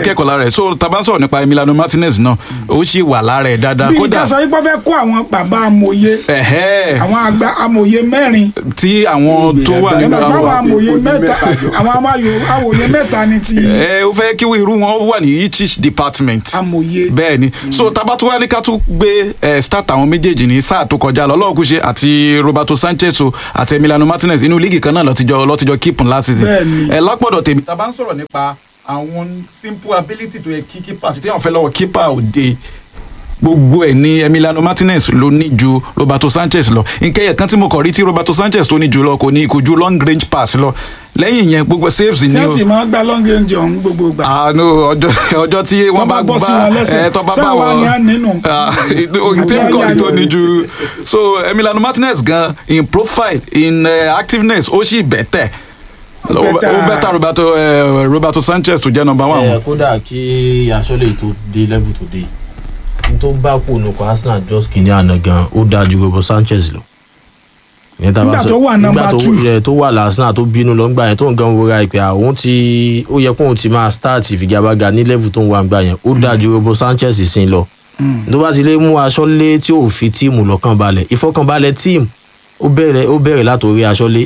kẹ́kọ̀ọ́ lára ẹ̀ so tá a bá ń sọ̀rọ̀ nípa Emiliano Martinez náà ó sì wà lára ẹ̀ dáadáa bí kódà ká sọ wípé wọ́n fẹ́ kó àwọn bàbá amòye ẹ̀hẹ́ àwọn àgbà amòye mẹ́rin tí àwọn tó wà ẹ nínú máa bá àwọn amòye ó ní mẹ́ta mẹ́ta jọ. àwọn amáyo amòye mẹ́ta ni ti ẹ ó fẹ́ kí irú wọn wà ní each department amòye bẹ́ẹ̀ ni so tabatúwa ní ká tún gbé ẹ start àwọn méjèèjì ní sáà tó kọjá lọ ọlọ́run kù ṣe àti Roberto Sanchez o àti Emiliano Martinez inú líìgì kan náà lọ́tijọ́ lọ́tijọ́ keep last season Bẹ́ẹ̀ ni. ẹ lápọ̀dọ̀ tèmi tá a bá ń sọ̀rọ̀ nípa àwọn simple ability tó yẹ kí keeper tí wọ́n fẹ́ lọ́wọ́ keeper òde gbogbo ẹ ní Emiliano Martinez ló ní ju Roberto Sanchez lọ nkẹyẹ kan tí mo kọ rí tí Roberto Sanchez tó ní jù lọ kò ní kò ju long range pass lọ lẹ́yìn yẹn gbogbo saves ni o chelsea máa ń gba long range ọ̀hún gbogbo gbà àánú ọjọ́ ọjọ́ tí wọ́n bá bọ́ gbá sí wọn lẹ́sẹ̀ ẹ tó bá bá sáà wà ní wọn ànínú tèmi Àbí kọ́ ni tó ayọ̀ ní ju so Emiliano Martinez gan in profile in uh, activeness ó sì bẹ̀tẹ̀ ó Better. ó bẹ̀tẹ̀ Roberto uh, Roberto Sanchez tó jẹ́ number one ẹ kódà kí aṣọ́lé tó dé level tó dé n tó bá kú nùkọ Arsenal just kìíní àná gan ó dáa ju Robo Sanchez lọ. Ìyẹn tá a bá Nígbà sọ- tó wà number nígbà tó- two. ẹ, tó wà lásánà tó bínú lọ ńgbà yẹn tó ń gan wọra ìpè àwọn tí ó yẹ kóun ti máa start ìfigagbága ní level tó ń wà ńgbà yẹn ó dáa ju Robo Sanchez sí lọ. tó bá ti lè mú aṣọ́lé tí ò fi tíìmù lọ́kàn balẹ̀ ìfọkànbalẹ̀ tíìmù ó bẹ̀rẹ̀ ó bẹ̀rẹ̀ látòrí aṣọ́lé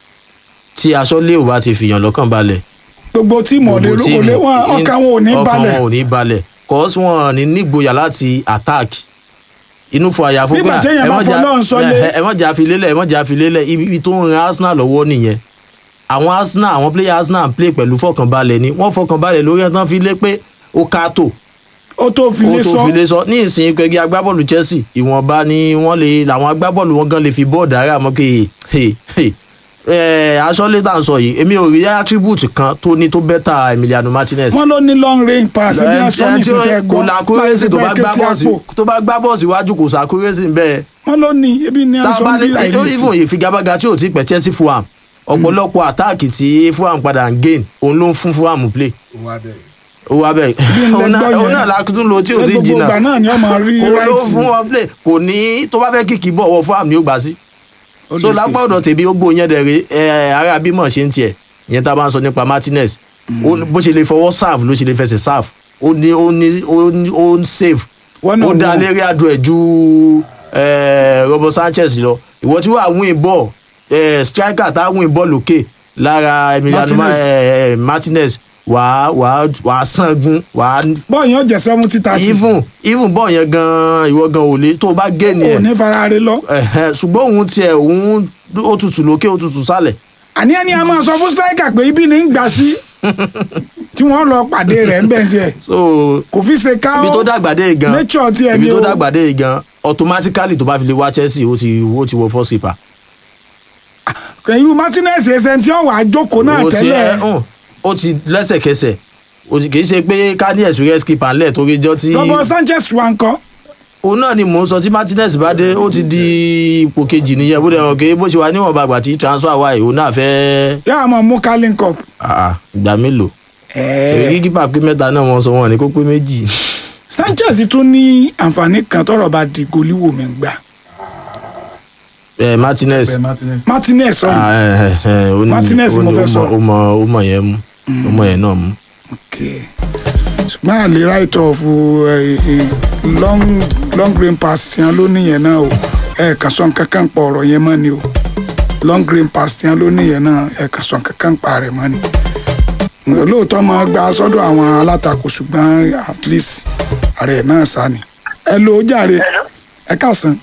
tí aṣọ́lé ò bá ti fìyàn lọ́kàn balẹ̀ gbogbo tíìmù ọ̀lẹ́ gbogbo olè wọn in- ọkàn wọn ò ní ọkàn balẹ̀ wọn ò ní balẹ̀ cause wọn ní nígboyà láti attack inú fún àyà fún Nígbà téèyàn bá fọlọ́run sọlé. ẹ mọ̀ jà fi lélẹ̀ ẹ mọ̀ jà fi lélẹ̀ ibi ibi tó ń ran Arsenal lọ́wọ́ nìyẹn àwọn Arsenal àwọn player Arsenal ń play pẹ̀lú fọkànbalẹ̀ ni wọ́n fọkànbalẹ̀ lórí ẹ̀ tán fi lé pé ó ká tó ó tó fi ó lé tó sọ fi lé sọ ní ìsìn ẹgbẹ́ agbábọ́ọ̀lù Chelsea ìwọ̀nba ni wọ́n lè làwọn agbábọ́ọ̀lù wọn gan lè fi bọ́ọ̀dù ara mọ́ pé hey, hey, eh, aṣọ́lé tá à ń sọ yìí èmi ò rí attribute kan tó ní tó bẹ́tà Emiliano Martinez wọn ló ní long range pass bí wọn sọ ní ẹni tí ó- ìsìnkẹ kò gbọ́ làkúrẹ́sì tó bá gbá bọ́ọ̀sì àpò tó bá gbá bọ́ọ̀sì iwájú kò sàkúrẹ́sì ń bẹ́ẹ̀ wọn ló ní ebi ní tá a aṣọ bá bí ní àìrísí even ìfigagbága tí ò ti pẹ́ Chelsea Fulham ọ̀pọ̀lọpọ̀ àtáàkì tí Fulham padà ń gain òun ló ń fún Fulham play wà bẹ́ẹ̀. ó wá bẹ́ẹ̀ ń òun náà lẹ́gbọ́ òun yẹn. náà lákùtún lo tí ò Ṣé ti gbogbo jìnnà ìgbà náà ni ọmọ rí kò ló right fún wọn play kò ní tó bá fẹ́ kíkì bọ̀ wọ Fulham ni ó gbà sí Ó so lè lápá ṣe ọ̀dọ̀ tèmi ó gbóyè dẹ̀rẹ̀ ẹ̀ ara bímọ ṣe ń tiẹ̀ ìyẹn tá a bá ń sọ nípa Martinez ó- bó ṣe lè fọwọ́ serve ló ṣe lè fẹsẹ̀ serve ó ní ó ní ó ní ó ń save Wọ́n náà ó dá wọ́n. lérí adùn ẹ̀ ju eh, Robo Sanchez lọ ìwọ tí wàá win ball eh, striker tá a win ball lókè lára Emiliano Ma- Martinez. eh, Martinez wàá wàá wàá sangun wàá bọ́ọ̀ yẹn ó jẹ́ seventy thirty even even ball yẹn gan ìwọ gan ò lè tó o bá gé ni ò ẹ̀ ní farare lọ ẹ̀hẹ́n, ṣùgbọ́n òun tiẹ̀ òun ó tutù lókè ó tutù sálẹ̀ àní ẹni a máa sọ fún striker pé ibi ní ń gbà sí tí wọ́n lọ pàdé rẹ̀ ń bẹ̀ tiẹ̀ so kò fi ṣe ká ibi tó dàgbà dé gan nature tiẹ̀ ibi ni tó o dàgbà dé gan automatically tó bá fi lè wá Chelsea ó ti ó ti wọ first keeper. irú Martinez ẹsẹ̀ tí wọ́n wà á jókòó náà Ó ti tẹ́lẹ̀ ẹ, hàn, ó ti lẹ́sẹ̀kẹsẹ̀ ó ti kì í ṣe pé ká ní experience keeper ńlẹ̀ torí jọ tí Robo Sanchez wa ńkọ́ òun náà ni mò ń sọ tí Martinez bá dé ó ti di ipò kejì nìyẹn bó dẹ̀ hàn pé bó ṣe wà níwọ̀nba àgbà tí transfer wà yìí òun náà fẹ́ yóò máa mú carling cup ah, ah, ìgbà mélòó ẹ̀ẹ́ èyí kípa pé mẹ́ta náà wọ́n sọ wọn ní kó pé méjì. Sanchez tún ní àǹfààní kan tọ́rọ̀ bá di goliwo mi gbà Eh, Martinez Martinez sọ Ah, eh, eh, eh, ó ní- Martinez ó mo ní- fẹ́ ó sọ. mọ- ó mọ ó mọ yẹn mú ó mọ yẹn náà mú. okay ṣùgbọ́n àlè right of eh, eh, long long green pass tiẹ̀ ló níyẹn náà o ẹ̀ kà sọ kankan pa ọ̀rọ̀ yẹn mọ́ ni o long green pass tiẹ̀ ló níyẹn náà ẹ̀ kà sọ kankan pa rẹ̀ mọ́ ni lóòótọ́ máa gba sọ́dọ̀ àwọn alátakò ṣùgbọ́n at least ààrẹ náà sá ni ẹ lo jàre ẹ kàsán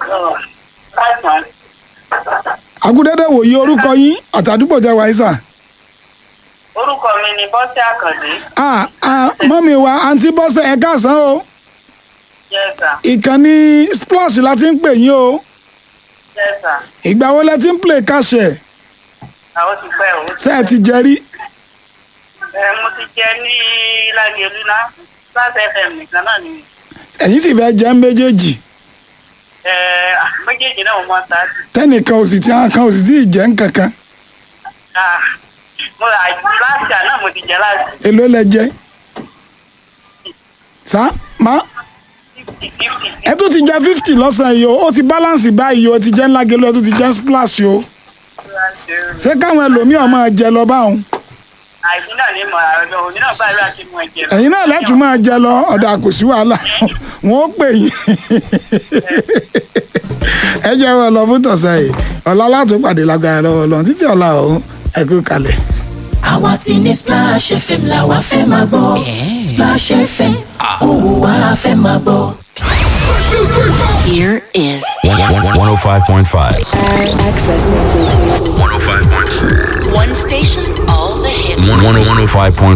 agudẹ́dẹ́ wòye orúkọ yín àtàdúgbò jẹ́ wáísà. orúkọ mi ni bọ́sẹ̀ àkàndé ah ah mọ́mi wa àǹtí bọ́sẹ̀ ẹ káàsán o yẹ́sà ìkànnì splash la ti ń pè yín o yẹ́sà ìgbà wo lẹ ti ń play káṣẹ àwọn ti pẹ́ o. ṣé ẹ ti jẹ rí ẹ mo ti jẹ ní lágẹ̀lú ná láti fm nìkan náà ni ẹ̀yin sì fẹ́ jẹ́ méjèèjì ẹ méjèèjì náà mo máa ta sí. tẹ́nìkan ò sì ti hàn kan ò sì tí ì jẹ́ nkankan Ah, mo rà láti àná mo ti jẹ láti èló lẹ jẹ sá má fifty fifty ẹ tún ti jẹ fifty lọ́sàn-án yìí o ó ti balance báyìí o ẹ ti jẹ́ ńlá gẹ́lú ẹ tún ti jẹ́ splash o ṣé káwọn ẹlòmíì ọmọ jẹ lọ báwọn àìsí náà ní mọ̀ àrùn òní náà gbàdúrà kí mo jẹ. ẹ̀yin náà lẹ́tùn máa jẹ lọ ọ̀dà kò sí wàhálà wọn ó pè yín ẹ jẹ́ wọn lọ fún tọ̀sẹ̀ yìí ọ̀la láti pàdé lágbára lọ́wọ́ lọ́n títí ọ̀la ọ̀hún ẹ kú kalẹ̀. àwa ti ní splash fm làwa fẹ́ máa gbọ́ splash fm òwò wa fẹ́ máa gbọ́. Here is 105.5. access. 105.5. One station, all the hits. 105.5.